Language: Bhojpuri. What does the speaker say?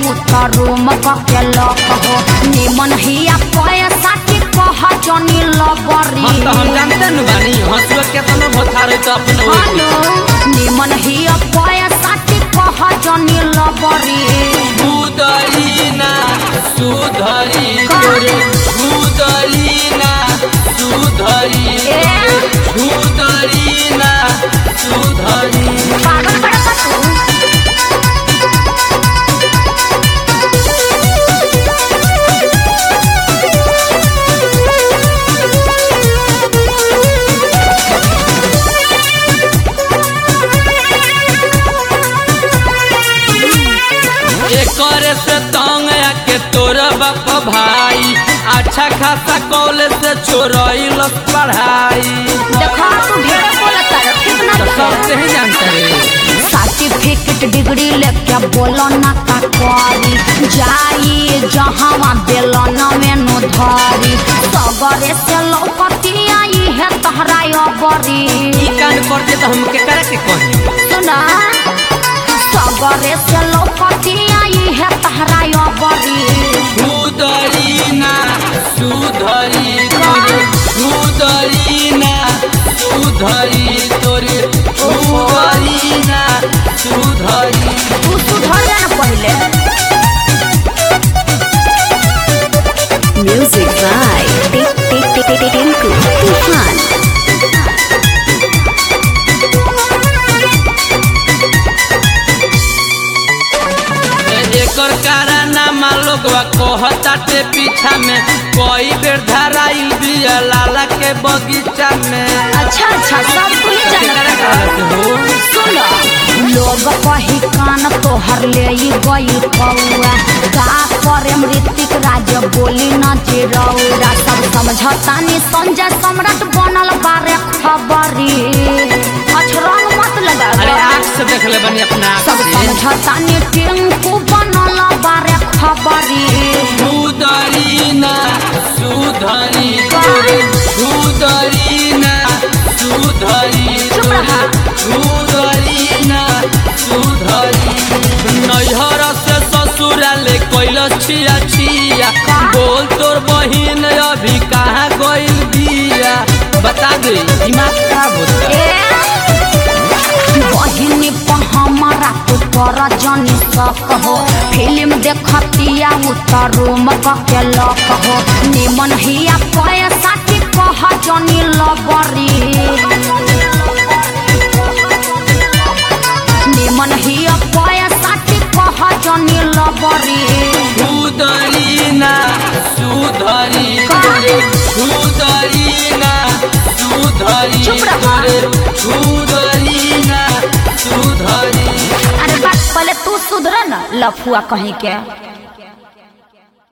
उतरू के लक हो निमन हिया पैसा के कह जनी लबरी हम तो हम जानते न बानी हंसुआ केतना भथारे तो अपने ओर हेलो निमन हिया पैसा के कह जनी लबरी सुधरी ना सुधरी का? तोरे सुधरी ना सुधरी ए? सुधरी ना सुधरी पागल बड़ा का तू एकरे से तंग आके तोर बाप भाई अच्छा खासा कॉलेज से छोड़ल पढ़ाई देखा तू ढेर बोलत है ठीक ना तो सबसे ही जानते रे सर्टिफिकेट डिग्री लेके बोलो ना का करी जाई जहाँ बेलन में नु धरी सगरे से लौकती आई है तहरा बरी ई कान पर दे तो हम के करे के कही सुना सगरे से लौकती आई है तहरा बरी सुधरी ना सुधरी तोरे सुधरी ना सुधरी तोरे सुधरी ना सुधरी तू सुधर जा ना पहले Music by Tinku Tufan. एकर कारनामा लोगवा कहताटे पीछा में कई बेर धराइल बिया लाला के बगीचा में अच्छा अच्छा सब कुछ केकरा कहत हो सुनो लोग कही कान तोहर ले ई गई कौआ का करे ऋतिक राज बोली न चिरौरा सब समझतानी संजय सम्राट बनल बारे खबरी अछरंग मत अरे लगा आँख से देख ले बनी अपना आँख सब से समझतानी टिंकू बनल बारे खबरी सुधरी ना सुधरी तोरे सुधरी ना सुधरी चुप रहा। तोरे सुधरी ना सुधरी नैहर से ससुराले कैलस छिया छिया का? बोल तोर बहिन अभी कहाँ गइल बिया बता दे दिमाग खराब होता ए बहिनी पर हमारा तू कर जनी सक हो फिल्म देखतिया उतरू के लक हो निमन हिया पैसा के कह जनी लबरी निमन हिया पैसा के कह जनी लबरी सुधरी ना सुधरी का? तोरे सुधरी ना सुधरी चुप रहा। तोरे सुधरी ना सुधरी अरे बात पहले तू सुधर न लफुआ कहीं के